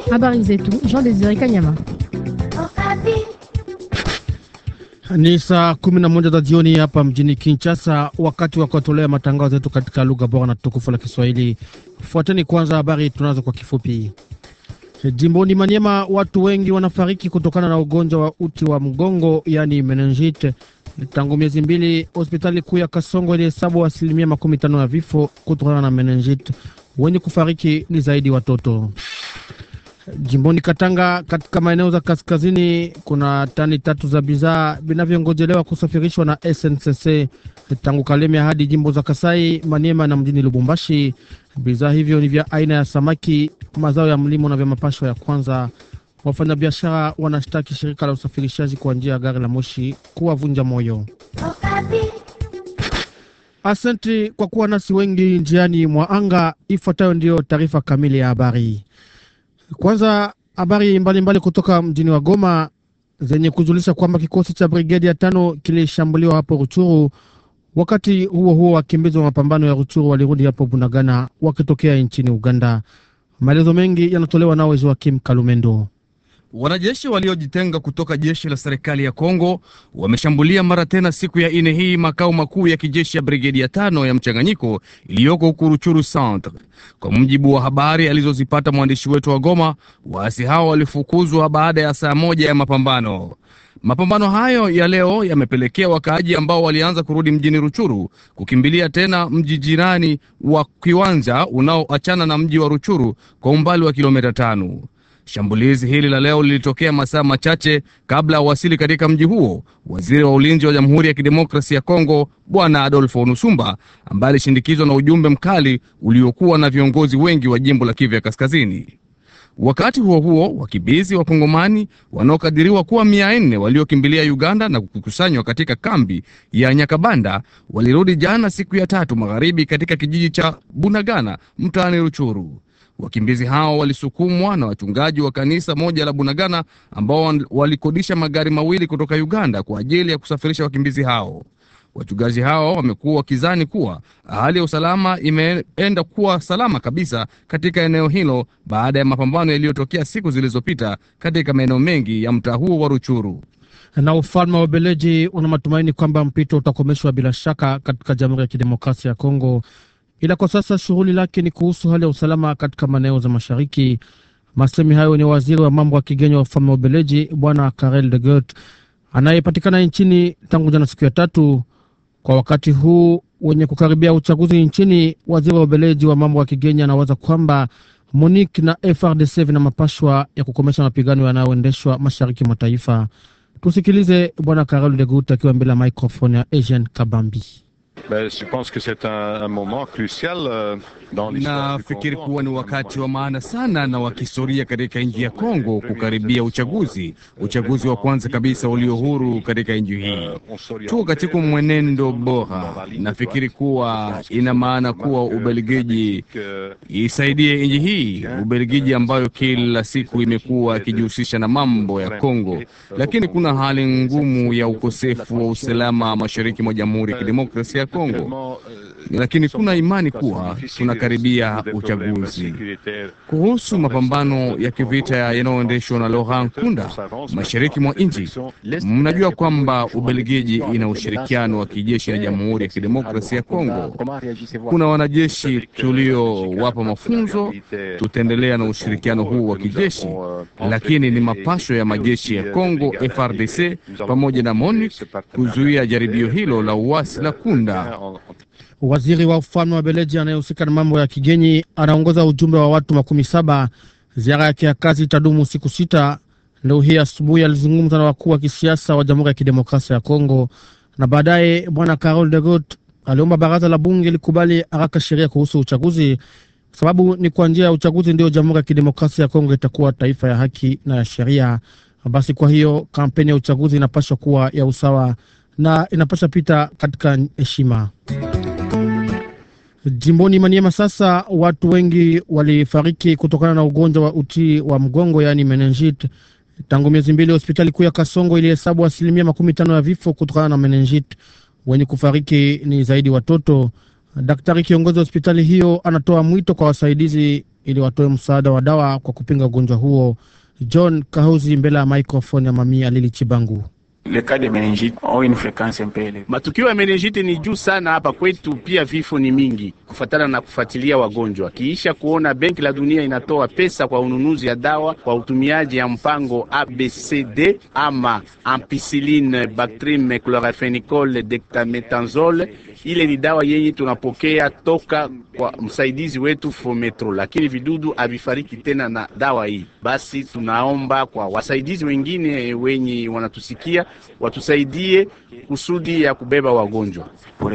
Habari zetu Jean Desire Kanyama. Ni saa kumi na moja za jioni hapa mjini Kinshasa, wakati wa kuwatolea matangazo yetu katika lugha bora na tukufu la Kiswahili. Fuateni kwanza habari tunazo kwa kifupi. Jimboni Maniema, watu wengi wanafariki kutokana na ugonjwa wa uti wa mgongo, yaani meningite. Tangu miezi mbili, hospitali kuu ya Kasongo ilihesabu asilimia makumi tano ya vifo kutokana na meningite. Wenye kufariki ni zaidi watoto. Jimboni Katanga, katika maeneo za kaskazini, kuna tani tatu za bidhaa vinavyongojelewa kusafirishwa na SNCC tangu Kalemie hadi jimbo za Kasai, Maniema na mjini Lubumbashi. Bidhaa hivyo ni vya aina ya samaki, mazao ya mlimo na vya mapasho ya kwanza. Wafanyabiashara wanashtaki shirika la usafirishaji kwa njia ya gari la moshi kuwavunja moyo. Asante kwa kuwa nasi wengi njiani mwa anga. Ifuatayo ndiyo taarifa kamili ya habari. Kwanza habari mbalimbali kutoka mjini wa Goma zenye kujulisha kwamba kikosi cha brigedi ya tano kilishambuliwa hapo Ruchuru. Wakati huo huo, wakimbizi wa mapambano ya Ruchuru walirudi hapo Bunagana wakitokea nchini Uganda. Maelezo mengi yanatolewa nao Joakim Kalumendo. Wanajeshi waliojitenga kutoka jeshi la serikali ya Kongo wameshambulia mara tena siku ya ine hii makao makuu ya kijeshi ya brigedi ya tano ya mchanganyiko iliyoko huku Ruchuru Centre. Kwa mujibu wa habari alizozipata mwandishi wetu wa Goma, waasi hao walifukuzwa baada ya saa moja ya mapambano. Mapambano hayo ya leo yamepelekea wakaaji ambao walianza kurudi mjini Ruchuru kukimbilia tena mji jirani wa Kiwanja unaoachana na mji wa Ruchuru kwa umbali wa kilomita tano. Shambulizi hili la leo lilitokea masaa machache kabla ya wasili katika mji huo waziri wa ulinzi wa Jamhuri ya Kidemokrasia ya Kongo Bwana Adolfo Nusumba, ambaye alishindikizwa na ujumbe mkali uliokuwa na viongozi wengi wa jimbo la Kivu ya Kaskazini. Wakati huo huo, wakimbizi wa Kongomani wanaokadiriwa kuwa mia nne waliokimbilia Uganda na kukusanywa katika kambi ya Nyakabanda walirudi jana siku ya tatu magharibi katika kijiji cha Bunagana mtaani Ruchuru. Wakimbizi hao walisukumwa na wachungaji wa kanisa moja la Bunagana ambao walikodisha magari mawili kutoka Uganda kwa ajili ya kusafirisha wakimbizi hao. Wachungaji hao wamekuwa wakizani kuwa hali ya usalama imeenda kuwa salama kabisa katika eneo hilo baada ya mapambano yaliyotokea siku zilizopita katika maeneo mengi ya mtaa huo wa Ruchuru. Na ufalme wa Ubeleji una matumaini kwamba mpito utakomeshwa bila shaka katika Jamhuri ya Kidemokrasia ya Kongo ila kwa sasa shughuli lake ni kuhusu hali ya usalama katika maeneo za mashariki. Masemi hayo ni waziri wa mambo ya kigeni wa ufalme wa Ubeleji Bwana Karel de Gucht anayepatikana nchini tangu jana siku ya tatu. Kwa wakati huu wenye kukaribia uchaguzi nchini, waziri wa Ubeleji wa mambo ya kigeni anawaza kwamba MONUC na FRDC vina mapashwa ya kukomesha mapigano yanayoendeshwa mashariki mwa taifa. Tusikilize Bwana Karel de Gucht akiwa mbele ya microphone ya Asian Kabambi. Nafikiri kuwa ni wakati wa maana sana na wa kihistoria katika nchi ya Kongo kukaribia uchaguzi, uchaguzi wa kwanza kabisa ulio huru katika nchi hii. Tuko katika mwenendo bora. Nafikiri kuwa ina maana kuwa Ubelgiji isaidie nchi hii, Ubelgiji ambayo kila siku imekuwa ikijihusisha na mambo ya Kongo, lakini kuna hali ngumu ya ukosefu wa usalama mashariki mwa Jamhuri ya Kidemokrasia ya Kongo, lakini kuna imani kuwa tunakaribia uchaguzi. Kuhusu mapambano ya kivita yanayoendeshwa na Laurent Nkunda mashariki mwa nchi, mnajua kwamba Ubelgiji ina ushirikiano wa kijeshi na Jamhuri ya Kidemokrasia ya Kongo. Kuna wanajeshi tuliowapa mafunzo, tutaendelea na ushirikiano huu wa kijeshi, lakini ni mapasho ya majeshi ya Kongo FRDC pamoja na MONUC kuzuia jaribio hilo la uasi la Kunda. Waziri wa ufalme wa Beleji anayehusika na mambo ya kigeni anaongoza ujumbe wa watu makumi saba. Ziara yake ya kazi itadumu siku sita. Leo hii asubuhi alizungumza na wakuu wa kisiasa wa Jamhuri ya Kidemokrasia ya Kongo na baadaye Bwana Carol de Gut aliomba baraza la bunge likubali haraka sheria kuhusu uchaguzi, sababu ni kwa njia ya uchaguzi ndio Jamhuri ya Kidemokrasia ya Kongo itakuwa taifa ya haki na ya sheria. Basi kwa hiyo kampeni ya uchaguzi inapaswa kuwa ya usawa na inapaswa pita katika heshima. Jimboni Maniema sasa watu wengi walifariki kutokana na ugonjwa wa uti wa mgongo yaani meningite. Tangu miezi mbili, hospitali kuu ya Kasongo ilihesabu asilimia makumi tano ya vifo kutokana na meningite. Wenye kufariki ni zaidi watoto. Daktari kiongozi wa hospitali hiyo anatoa mwito kwa wasaidizi ili watoe msaada wa dawa kwa kupinga ugonjwa huo. John Kahuzi mbele ya microphone ya Mami Alili Chibangu. Matukio ya meningite ni juu sana hapa kwetu, pia vifo ni mingi kufatana na kufuatilia wagonjwa. Kiisha kuona Benki la Dunia inatoa pesa kwa ununuzi ya dawa kwa utumiaji ya mpango ABCD ama ampicilline, bactrim, chloramphenicol, dexamethasone. Ile ni dawa yenye tunapokea toka kwa msaidizi wetu Fometro, lakini vidudu havifariki tena na dawa hii. Basi tunaomba kwa wasaidizi wengine wenye wanatusikia watusaidie kusudi ya kubeba wagonjwa.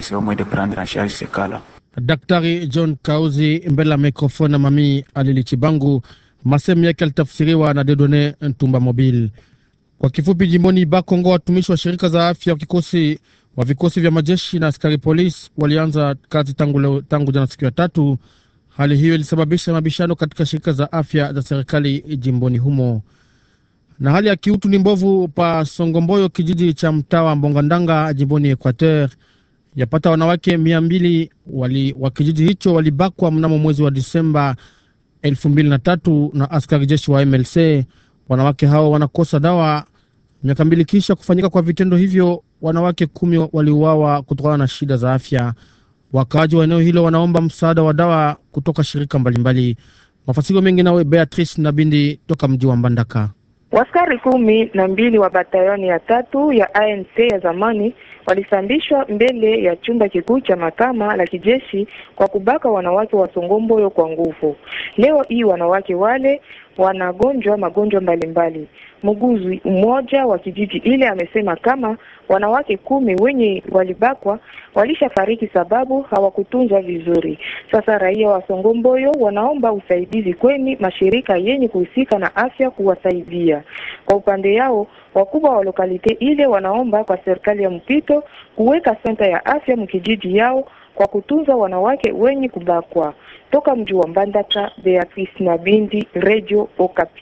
Daktari John Kauzi mbele ya mikrofoni na Mami Alili Chibangu. Masemu yake alitafsiriwa na Dedone Ntumba Mobile. Kwa kifupi, jimboni Bakongo, watumishi wa shirika za afya wa kikosi wa vikosi vya majeshi na askari polisi walianza kazi tangu leo, tangu jana siku ya tatu. Hali hiyo ilisababisha mabishano katika shirika za afya za serikali jimboni humo, na hali ya kiutu ni mbovu pa Songomboyo, kijiji cha mtaa wa Mbongandanga jimboni Equateur. Yapata wanawake mia mbili wali, wa kijiji hicho walibakwa mnamo mwezi wa Disemba elfu mbili na tatu na askari jeshi wa MLC. Wanawake hao wanakosa dawa. Miaka mbili kisha kufanyika kwa vitendo hivyo, wanawake kumi waliuawa kutokana na shida za afya. Wakaaji wa eneo hilo wanaomba msaada wa dawa kutoka shirika mbalimbali. Mafasiro mengi nawe Beatrice Nabindi toka mji wa Mbandaka. Waskari kumi na mbili wa batayoni ya tatu ya ANC ya zamani walisambishwa mbele ya chumba kikuu cha mahakama la kijeshi kwa kubaka wanawake wa Songomboyo kwa nguvu. Leo hii wanawake wale wanagonjwa magonjwa mbalimbali. Mguzi mmoja wa kijiji ile amesema kama wanawake kumi wenye walibakwa walishafariki sababu hawakutunzwa vizuri. Sasa raia wa Songomboyo wanaomba usaidizi kweni mashirika yenye kuhusika na afya kuwasaidia. Kwa upande yao, wakubwa wa lokalite ile wanaomba kwa serikali ya mpito kuweka senta ya afya mkijiji yao kwa kutunza wanawake wenye kubakwa. Toka mji wa Mbandaka, Beatrice Nabindi, Radio Okapi.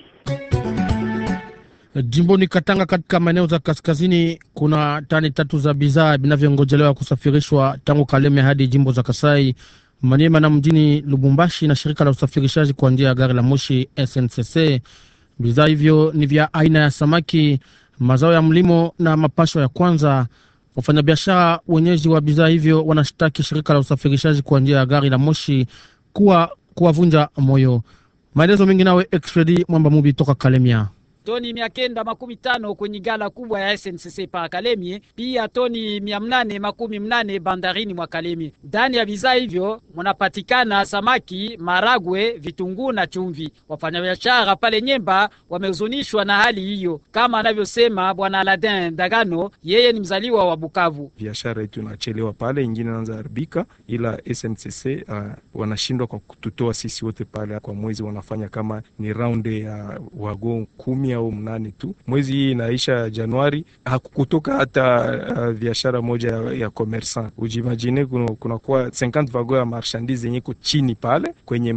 Jimboni Katanga, katika maeneo za kaskazini, kuna tani tatu za bidhaa vinavyongojelewa kusafirishwa tangu Kaleme hadi jimbo za Kasai, Maniema na mjini Lubumbashi na shirika la usafirishaji kwa njia ya gari la moshi SNCC. Bidhaa hivyo ni vya aina ya samaki, mazao ya mlimo na mapasho ya kwanza. Wafanyabiashara wenyeji wa bidhaa hivyo wanashtaki shirika la usafirishaji kwa njia ya gari la moshi kuwa kuwavunja moyo. Maelezo mengi nawe Expedi Mwamba Mubi toka Kalemia. toni mia kenda makumi tano kwenye gala kubwa ya SNCC pa Kalemie, pia toni mia mnane makumi mnane bandarini mwa Kalemie. Ndani ya bidhaa hivyo munapatikana samaki, maragwe, vitunguu na chumvi. Wafanyabiashara pale Nyemba wamehuzunishwa na hali hiyo, kama anavyosema bwana Aladin Dagano, yeye ni mzaliwa wa Bukavu. biashara yetu inachelewa pale, ingine inaanza haribika, ila SNCC uh, wanashindwa kwa kututoa sisi wote pale kwa mwezi, wanafanya kama ni raundi ya wagon kumi au mnane tu. Mwezi hii inaisha Januari, hakukutoka hata uh, biashara moja ya, ya commerçant. Ujimagine kunakuwa kuna 50 vagon ya marchandise yenye ko chini pale kwenye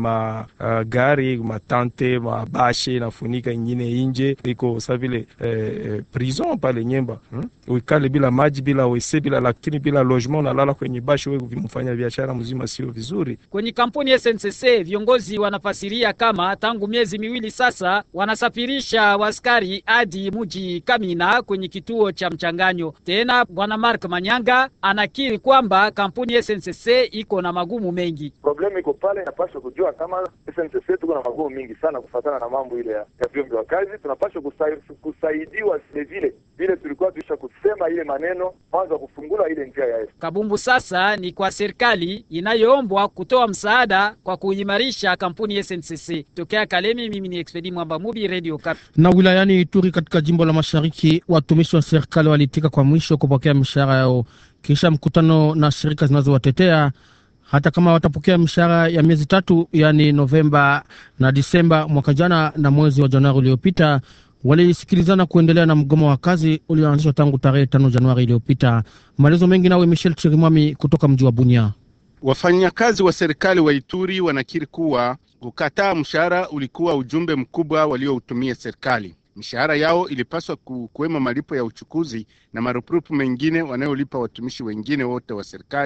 magari uh, matante mabashe inafunika ingine inje iko sa vile eh, prison pale Nyemba hmm? Uikale bila maji bila wese bila laktini bila logement, unalala kwenye bashe, wewe mfanya biashara mzima sio vizuri. Kwenye kampuni SNCC viongozi wanafasiria kama tangu miezi miwili sasa wanasafirisha waskari hadi muji Kamina kwenye kituo cha mchanganyo. Tena bwana Mark Manyanga anakiri kwamba kampuni SNCC iko na magumu mengi. Problemu iko pale, inapaswa kujua kama SNCC tuko na magumu mingi sana kufatana na mambo ile ya, ya vyombo vya kazi. Tunapaswa kusai, kusaidiwa vile vile vile tulikuwa tuisha kusema ile maneno mwanzo kufungula ile njia ya Kabumbu sasa ni kwa serikali inayoombwa kutoa msaada kwa kuimarisha kampuni SNCC. Tokea Kalemi, mimi ni Expedi Mwamba Mubi, Radio Kapi. Na wilayani Ituri katika jimbo la Mashariki, watumishi wa serikali walitika kwa mwisho kupokea mishahara yao kisha mkutano na shirika zinazowatetea hata kama watapokea mishahara ya miezi tatu, yaani Novemba na Disemba mwaka jana na mwezi wa Januari uliopita. Walisikilizana kuendelea na mgomo wa kazi ulioanzishwa tangu tarehe tano Januari iliyopita. Maelezo mengi nawe Michel Chirimwami kutoka mji wa Bunia. Wafanyakazi wa serikali wa Ituri wanakiri kuwa kukataa mshahara ulikuwa ujumbe mkubwa walioutumia serikali. Mishahara yao ilipaswa kuwemo malipo ya uchukuzi na marupurupu mengine wanayolipa watumishi wengine wote wa serikali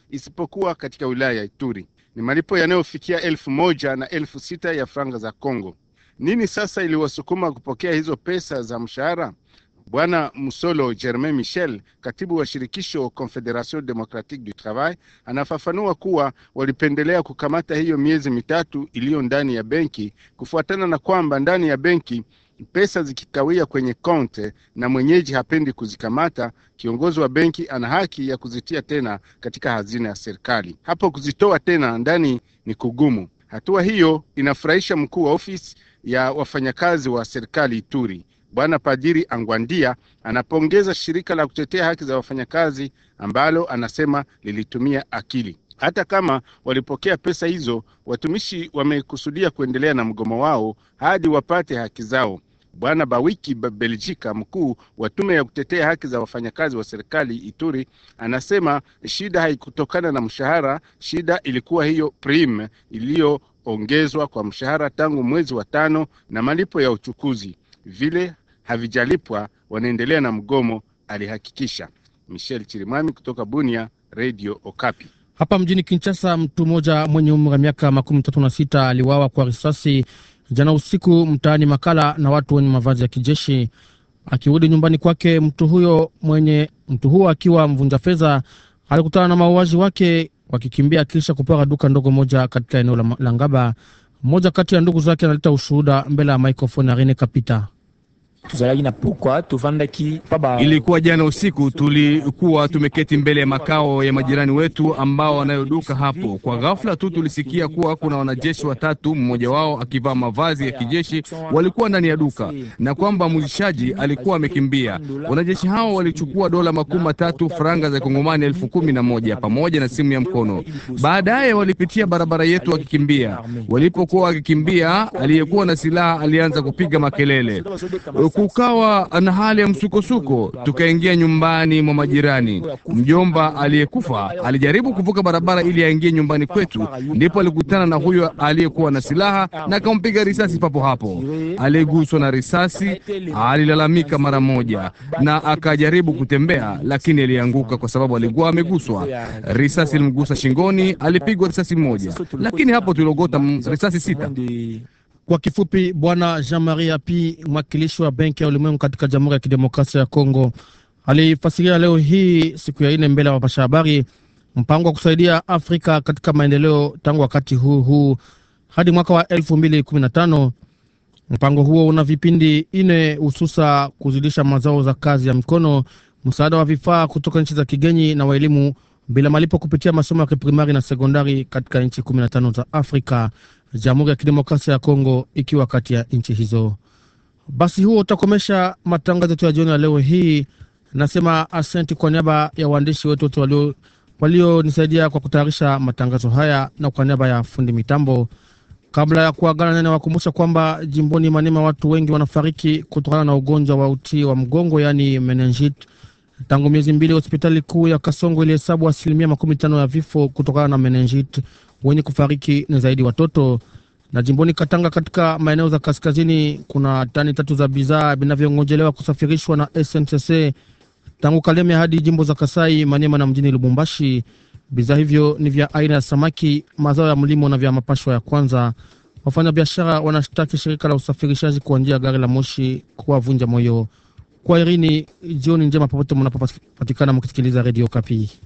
isipokuwa katika wilaya ya Ituri. Ni malipo yanayofikia elfu moja na elfu sita ya franga za Kongo. Nini sasa iliwasukuma kupokea hizo pesa za mshahara? Bwana Musolo Germain Michel, katibu wa shirikisho Confederation Democratique du Travail, anafafanua kuwa walipendelea kukamata hiyo miezi mitatu iliyo ndani ya benki, kufuatana na kwamba ndani ya benki pesa zikikawia kwenye konte na mwenyeji hapendi kuzikamata, kiongozi wa benki ana haki ya kuzitia tena katika hazina ya serikali. Hapo kuzitoa tena ndani ni kugumu. Hatua hiyo inafurahisha mkuu wa ofisi ya wafanyakazi wa serikali Ituri. Bwana Padiri Angwandia anapongeza shirika la kutetea haki za wafanyakazi ambalo anasema lilitumia akili. Hata kama walipokea pesa hizo, watumishi wamekusudia kuendelea na mgomo wao hadi wapate haki zao. Bwana Bawiki Beljika, mkuu wa tume ya kutetea haki za wafanyakazi wa serikali Ituri, anasema shida haikutokana na mshahara. Shida ilikuwa hiyo prime iliyoongezwa kwa mshahara tangu mwezi wa tano na malipo ya uchukuzi vile havijalipwa, wanaendelea na mgomo, alihakikisha. Michel Chirimami kutoka Bunia, Radio Okapi. Hapa mjini Kinshasa, mtu mmoja mwenye umri wa miaka makumi tatu na sita aliwawa kwa risasi jana usiku mtaani Makala na watu wenye mavazi ya kijeshi. Akirudi nyumbani kwake, mtu huyo mwenye mtu huyo akiwa mvunja fedha alikutana na mauaji wake wakikimbia kisha kupora duka ndogo moja katika eneo la, la Ngaba. Mmoja kati ya ndugu zake analeta ushuhuda mbele ya maikrofoni ya Rene Kapita. Ilikuwa jana usiku, tulikuwa tumeketi mbele ya makao ya majirani wetu ambao wanayoduka hapo. Kwa ghafla tu tulisikia kuwa kuna wanajeshi watatu, mmoja wao akivaa mavazi ya kijeshi, walikuwa ndani ya duka na kwamba muzishaji alikuwa amekimbia. Wanajeshi hao walichukua dola makumi matatu faranga za Kongomani elfu kumi na moja pamoja na simu ya mkono. Baadaye walipitia barabara yetu wakikimbia. Walipokuwa wakikimbia, aliyekuwa na silaha alianza kupiga makelele kukawa na hali ya msukosuko. Tukaingia nyumbani mwa majirani. Mjomba aliyekufa alijaribu kuvuka barabara ili aingie nyumbani kwetu, ndipo alikutana na huyo aliyekuwa na silaha na akampiga risasi papo hapo. Aliyeguswa na risasi alilalamika mara moja na akajaribu kutembea, lakini alianguka kwa sababu alikuwa ameguswa. Risasi ilimgusa shingoni, alipigwa risasi moja, lakini hapo tuliogota risasi sita. Kwa kifupi, Bwana Jean Marie Api, mwakilishi wa Benki ya Ulimwengu katika Jamhuri ya Kidemokrasia ya Kongo, alifasiria leo hii siku ya ine mbele ya wapasha habari mpango wa kusaidia Afrika katika maendeleo tangu wakati huu huu hadi mwaka wa elfu mbili kumi na tano. Mpango huo una vipindi ine, hususa kuzidisha mazao za kazi ya mikono, msaada wa vifaa kutoka nchi za kigeni na waelimu bila malipo kupitia masomo ya kiprimari na sekondari katika nchi kumi na tano za Afrika, Jamhuri ya Kidemokrasia ya Kongo ikiwa kati ya nchi hizo. Basi huo utakomesha matangazo yetu ya jioni ya leo hii. Nasema asante kwa niaba ya waandishi wetu wote walio walionisaidia kwa kutayarisha matangazo haya na kwa niaba ya fundi mitambo. Kabla ya kuagana, nene wakumbusha kwamba jimboni Manema watu wengi wanafariki kutokana na ugonjwa wa uti wa mgongo, yaani meningit. Tangu miezi mbili, hospitali kuu ya Kasongo ilihesabu asilimia makumi tano ya vifo kutokana na meningit. Wenye kufariki ni zaidi watoto. Na jimboni Katanga, katika maeneo za kaskazini, kuna tani tatu za bidhaa vinavyongojelewa kusafirishwa na SNCC tangu Kaleme hadi jimbo za Kasai, Maniema na mjini Lubumbashi. Bidhaa hivyo ni vya aina ya samaki, mazao ya mlimo na vya mapashwa ya kwanza. Wafanyabiashara wanashtaki shirika la usafirishaji kwa njia ya gari la moshi kuwavunja moyo. Kwa irini, jioni njema popote mnapopatikana mkisikiliza redio Kapi.